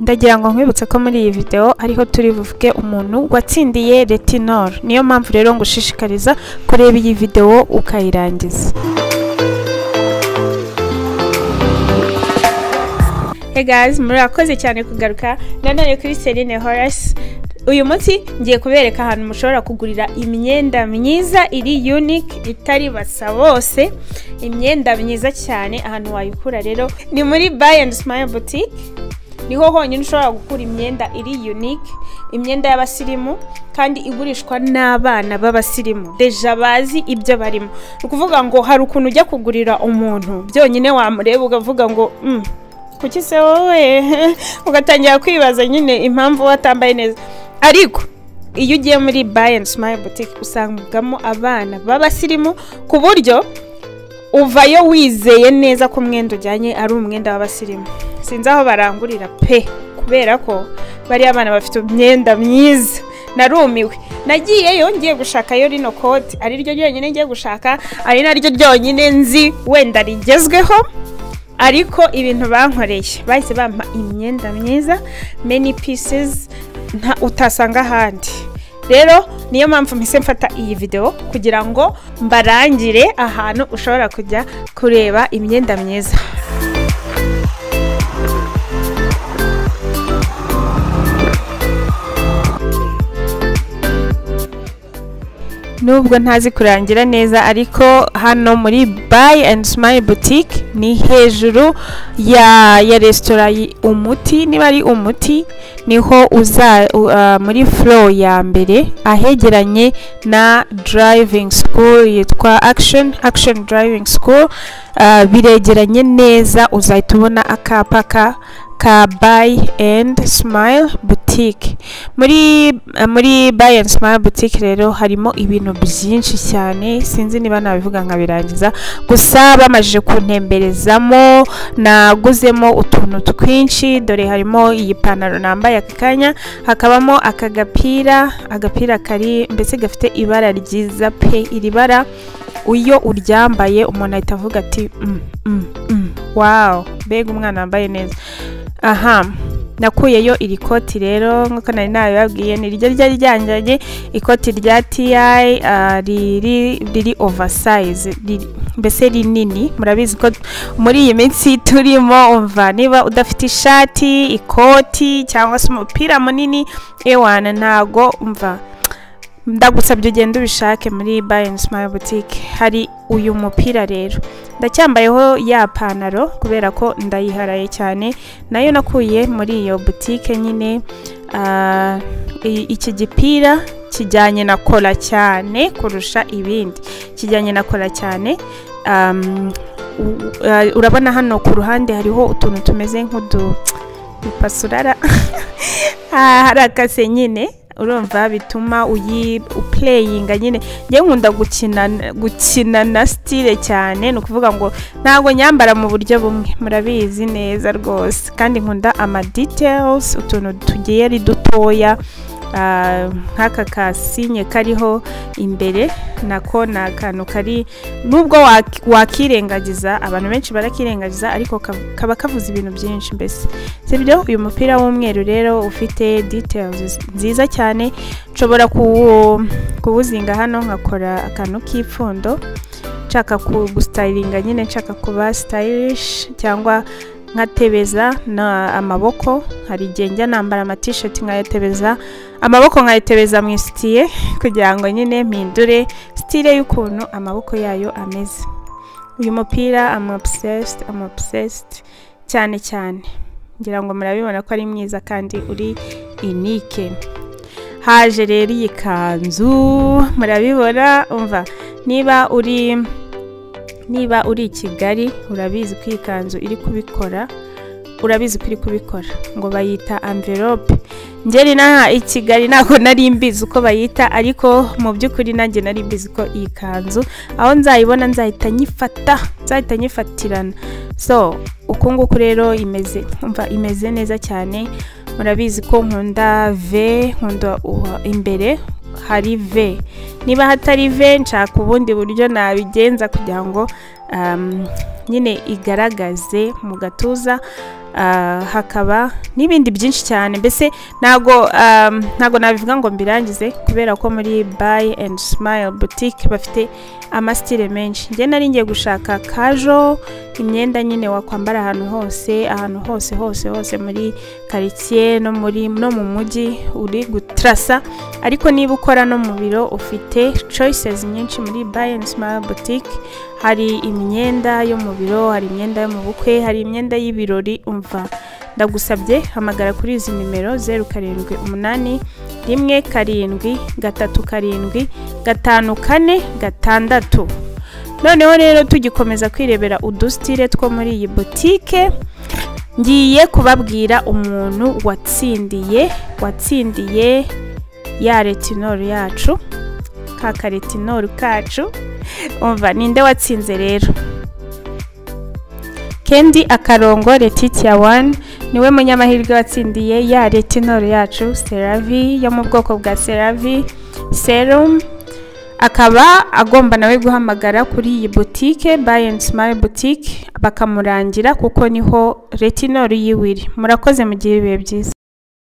ndagira ngo nkwibutse ko muri iyi videwo ariho turi buvuge umuntu watsindiye retinol niyo mpamvu rero ngushishikariza kureba iyi videwo ukayirangiza Hey guys, murakoze cyane kugaruka nanone kuri Celine Horace uyu munsi ngiye kubereka ahantu mushobora kugurira imyenda myiza iri unique itari basa bose imyenda myiza cyane ahantu wayikura rero ni muri buy and smile boutique niho honyine ushobora gukura imyenda iri unique imyenda y'abasirimu kandi igurishwa n'abana b'abasirimu deja bazi ibyo barimo ni ukuvuga ngo hari ukuntu ujya kugurira umuntu byonyine wamureba ukavuga ngo "Mm, kuki se wowe ugatangira kwibaza nyine impamvu watambaye neza ariko iyo ugiye muri buy and smile boutique usangamo abana b'abasirimu ku buryo uvayo wizeye neza ko umwenda ujyanye ari umwenda w'abasirimu sinzi aho barangurira pe kubera ko bariya abana bafite imyenda myiza narumiwe nagiyeyo ngiye gushakayo rino koti ari ryo ryonyine ngiye gushaka ari naryo ryonyine nzi wenda rigezweho ariko ibintu bankoreye bahise bampa imyenda myiza many pieces nta utasanga ahandi rero niyo mpamvu mpise mfata iyi videwo kugira ngo mbarangire ahantu ushobora kujya kureba imyenda myiza nubwo ntazi kurangira neza ariko hano muri buy and smile boutique ni hejuru ya ya resitora yi- umuti niba ari umuti niho uza u- ah, muri flow ya mbere ahegeranye na driving school yitwa action action driving school ah, biregeranye neza uzahita ubona akapa ka ka buy and smile boutique muri eh, muri buy and smile boutique rero harimo ibintu byinshi cyane sinzi niba nabivuga nkabirangiza gusa bamajije kuntemberezamo naguzemo utuntu twinshi dore harimo iyi pantaro nambaye aka kanya hakabamo aka gapira agapira kari mbese gafite ibara ryiza pe iri bara iyo uryambaye umuntu ahita avuga ati mm, mm, mm. wow mbega umwana wambaye neza aha nakuyeyo iri koti rero nk'uko nari nabibabwiye ni ryo ryari ryanjyanye ikoti rya ti riri riri oversize riri- mbese rinini murabizi ko muri iyi minsi turimo umva niba udafite ishati ikoti cyangwa se umupira munini ewana ntago umva ndagusabye ugenda ubishake muri buy and smile boutique hari uyu mupira rero ndacyambayeho ya panaro kubera ko ndayiharaye cyane nayo nakuye muri iyo butike nyine ah, i- iki gipira kijyanye na kola cyane kurusha ibindi kijyanye na kola cyane um, u- ah, urabona hano ku ruhande hariho utuntu tumeze nk'udu upasurara Ah, hari akase nyine urumva bituma uyi upureyinga nyine njye nkunda gukina gukina na sitire cyane ni ukuvuga ngo ntabwo nyambara mu buryo bumwe murabizi neza rwose kandi nkunda ama details utuntu tugiye ari dutoya ah, nk'aka kasinye kariho imbere nako ni akantu kari nubwo wak- wakirengagiza abantu benshi barakirengagiza ariko ka- kaba kavuze ibintu byinshi mbese sibyo uyu mupira w'umweru rero ufite details nziza cyane nshobora kuwu- kuwuzinga hano nkakora akantu k'ipfundo nshaka ku- gustayilinga nyine nshaka kuba sitayilishi cyangwa nkatebeza na amaboko hari igihe njya nambara amatisheti nkayatebeza amaboko nkayatebeza mu isitiye kugira ngo nyine mpindure sitire y'ukuntu amaboko yayo ameze uyu mupira am obsessed am obsessed cyane cyane ngira ngo murabibona ko ari mwiza kandi uri inike haje rero iyi kanzu murabibona umva niba uri niba uri i kigali urabizi ko iyi kanzu iri kubikora urabizi ko iri kubikora ngo bayita amvelope ngeri n'aha i kigali ntabwo nari mbizi uko bayita ariko mu by'ukuri nanjye nari mbizi ko iyi kanzu aho nzayibona nzahita nyifata nzahita nyifatirana so uku nguku rero imeze umva imeze neza cyane murabizi ko nkunda ve nkunda uh, imbere hari ve niba hatari ve nshaka ubundi buryo nabigenza kugira ngo um, nyine igaragaze mu gatuza hakaba n'ibindi byinshi cyane mbese ntago ntago nabivuga ngo mbirangize kubera ko muri bayi endi simayili butike bafite amasitire menshi njye nari ngiye gushaka kajo imyenda nyine wakwambara ahantu hose ahantu hose hose hose muri karitsiye no muri no mu mujyi uri gutarasa ariko niba ukora no mu biro ufite coyisezi nyinshi muri bayi endi simayili butike hari imyenda yo mu biro hari imyenda yo mu bukwe hari imyenda y'ibirori umva ndagusabye hamagara kuri izi nimero zeru karindwi umunani rimwe karindwi gatatu karindwi gatanu kane gatandatu noneho rero tugikomeza kwirebera udusitire two muri iyi butike ngiye kubabwira umuntu watsindiye watsindiye ya retinoro yacu ka karetinoro kacu umva ninde watsinze rero kendi akarongo letitia wani niwe munyamahirwe watsindiye ya retinoro yacu seravi yo mu bwoko bwa seravi serumu akaba agomba nawe guhamagara kuri iyi butike bayi endi simayi butike bakamurangira kuko niho retinoro yiwe iri murakoze mu gihe ibihe byiza